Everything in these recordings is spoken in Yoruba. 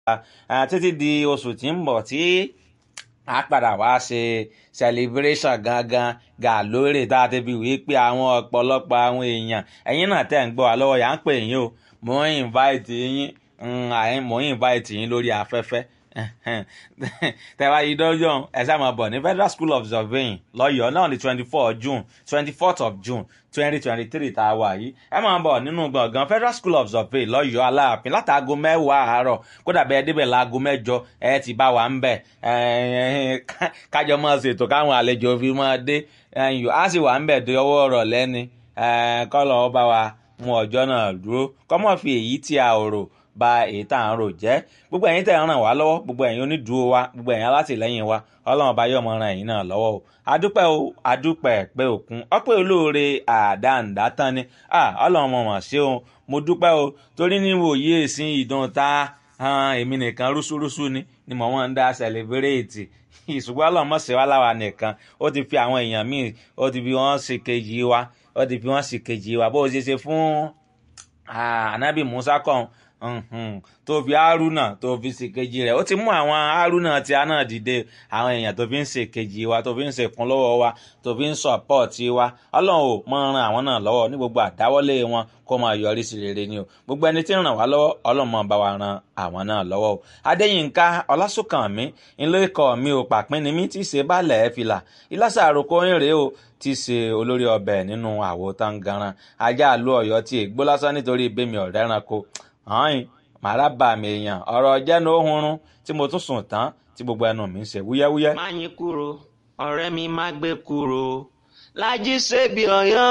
títí di oṣù tí ń bọ̀ tí a padà wá ṣe celebration gangan gà lórí tá a ti fi wí pé àwọn ọ̀pọ̀lọpọ̀ àwọn èèyàn ẹ̀yin náà tẹ̀ ń gbọ́ wa lọ́wọ́ yà ń pè yín o mò ń invite yín mò ń invite yín lórí afẹ́fẹ́ tẹ́wá yìí dọ́jọ́ ẹ sáà máa bọ̀ ní federal school of surveying lọ́yọ̀ọ́ náà ní twenty four june twenty fourth of june twenty twenty three tá a wà yìí ẹ máa bọ̀ nínú gbọ̀ngàn federal school of surveying lọ́yọ̀ọ́ aláàfin látàgò mẹ́wàá àárọ̀ kódà bẹ́ẹ̀ débẹ̀ láago mẹ́jọ ẹ ti bá wa ń bẹ̀ kájọ máa ṣètò káwọn àlejò fi máa dé á sì wà ń bẹ̀ dé ọwọ́ ọ̀rọ̀ lẹ́ni kọ́lọ̀ ọ bá wa mú ọjọ́ náà dúró kọ́mọ́ fi èyí tí a ò rò ba èyí tá à ń rò jẹ́ gbogbo ẹ̀yin tẹ̀ ń ràn wá lọ́wọ́ gbogbo ẹ̀yin onídùúró wa gbogbo ẹ̀yin alátìlẹ́yìn wa ọlọ́run ọba yóò mọ ran ẹ̀yin náà lọ́wọ́ o adúpẹ́ o adúpẹ́ pé òkun ọpẹ́ olóore àdáǹdá tán ni ọlọ́run mọ̀ mọ̀ sí o mo dúpẹ́ o torí níwò yí èsì ìdùn ta èmi nìkan rúṣúrúṣú ni ni mò ń dá sẹlẹbírẹ́ẹ̀tì ìṣùgbọ́n ọlọ́run mọ̀ sí wa láwa nìkan ó ti fi àwọn èèyàn míì ó ti fi wọ́n ṣe kejì wa ó ti fi wọ́n ṣe kejì wa bó o ṣe ṣe fún anabi musa kan tó fi haruna tó fi ṣèkejì rẹ̀ ó ti mú àwọn haruna tí a náà dìde àwọn èèyàn tó fi ń ṣèkejì wa tó fi ń ṣèkún lọ́wọ́ wa tó fi ń sọ̀pọ̀tì wa ọlọ́run ò mọ ran àwọn náà lọ́wọ́ ní gbogbo àdáwọ́lé wọn kó máa yọrí sí rere ni o gbogbo ẹni tí ń ràn wá lọ́wọ́ ọlọ́run máa bá wa ran àwọn náà lọ́wọ́ o adéyínká ọlásùnkànmí ńlọ ikọ̀ mi ò pàpín ni mí tí ì ṣe bálẹ̀ fìlà ìlàsà àròkọ ń rèé o tí í ṣe olórí ọbẹ̀ nínú àwo tangaran ajá àlú ọ̀yọ́ tí ègbó lásán nítorí ìbémi ọ̀rẹ́ ẹranko hàn màrá bà mí èèyàn ọ̀rọ̀ jẹ́nu ohunrun tí mo tún sùn tán tí gbogbo ẹnu mi ń ṣe wúyẹ́wúyẹ́. má yín kúrò ọ̀rẹ́ mi má gbé kúrò lájí ṣebí ọ̀yọ́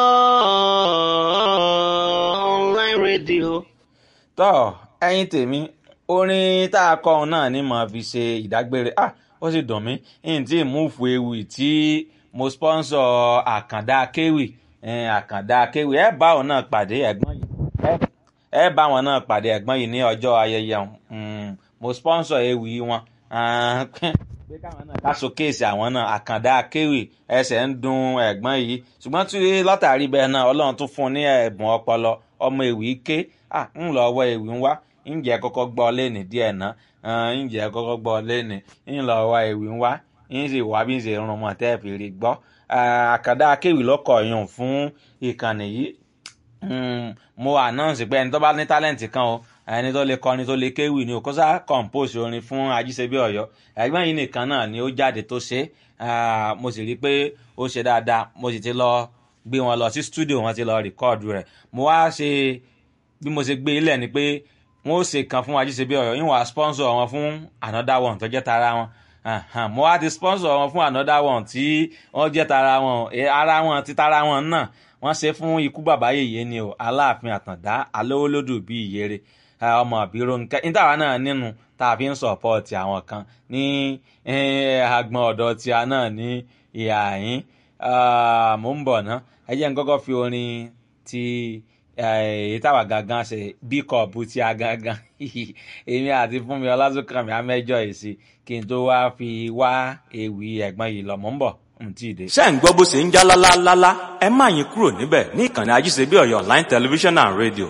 online radio. tọ́ ẹyin tèmi orin tá a kọ òun náà ni màá fi ṣe ìdágbére ah ó sì dùn mí n tí múùfù ewì tí mo sponsor àkàndá kéwì àkàndá kéwì ẹ bá òun náà pàdé ẹ̀gbọ́n yìí ẹ bá wọn náà pàdé ẹ̀gbọ́n yìí ní ọjọ́ ayẹyẹ mo sponsor ewì wọn pé káwọn náà ká showcase àwọn náà àkàndá akéwì ẹsẹ̀ ń dun ẹ̀gbọ́n yìí ṣùgbọ́n tí látàrí bẹ́ẹ̀ náà ọlọ́run tún fún un ní ẹ̀bùn ọpọlọ ọmọ ewì ké ń lọ ọwọ́ ewì ń wá ǹjẹ́ kọ́kọ́ gbọ́ lẹ́nì díẹ̀ náà ǹjẹ́ kọ́kọ́ gbọ́ lẹ́nì ń lọ ọwọ́ ewì ń wá ń sì wá bí ń ṣe rún mọ́ tẹ́ fi rí gbọ́ àkàndá akéwì lọ́kọ̀ yùn fún ìkànnì yìí mo announce pé ẹni tó bá ní tálẹ̀ǹtì kan o ẹni tó lè kọrin tó lè kéwì ni o kó sá compose orin fún ajíṣebí ọ̀yọ́ ẹ̀gbọ́n yìí nìkan náà ni ó jáde tó ṣe mo sì rí i pé ó ṣe dáadáa mo sì ti lọ gbé wọn lọ sí studio wọn ti lọ rìkọ́ọ̀dù rẹ̀ mo wá ṣe bí mo ṣe gbé ilẹ̀ ni pé wọ́n ó ṣe kan fún ajíṣebí ọ̀yọ́ yín wàá sponsor wọn fún another one tó jẹ́ tara wọn mo wá ti sponsor wọn fún another one tí wọ́n jẹ́ tara wọn ara wọn ti tara wọn náà wọ́n ṣe fún ikú bàbá yèyé ni o aláàfin àtàndá alówólódù bíi ìyèrè ọmọ àbírò nǹkan nítawà náà nínú tá a fi ń sọ̀pọ̀tì àwọn kan ní agbọn ọ̀dọ̀ tí a náà ní ìhà yín mò ń bọ̀ ná ẹ jẹ́ n kọ́kọ́ fi orin ti èyí táwa gangan ṣe bí kọ̀ọ̀bù tí a gangan èmi àti fúnmi ọlásùnkànmí amẹ́jọ èsì kí n tó wá fi wá ewì ẹ̀gbọ́n yìí lọ mò ń bọ̀ ṣé ń gbọ́ bó ṣe ń já lálálálá ẹ má yín kúrò níbẹ̀ ní ìkànnì ajíṣebí ọ̀yọ́ online television and radio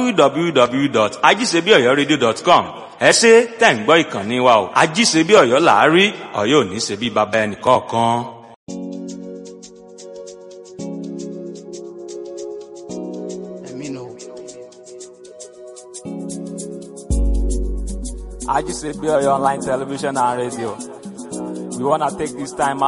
www.ajíṣebíọ̀yọ́radio.com ẹ ṣe tẹ̀ ń gbọ́ ìkànnì wa o ajíṣebí ọ̀yọ́ làárí ọ̀yọ́ ò ní ṣe bí baba ẹnì kọ̀ọ̀kan. ajíṣebí ọ̀yọ́ online television and radio we wanna take this time out.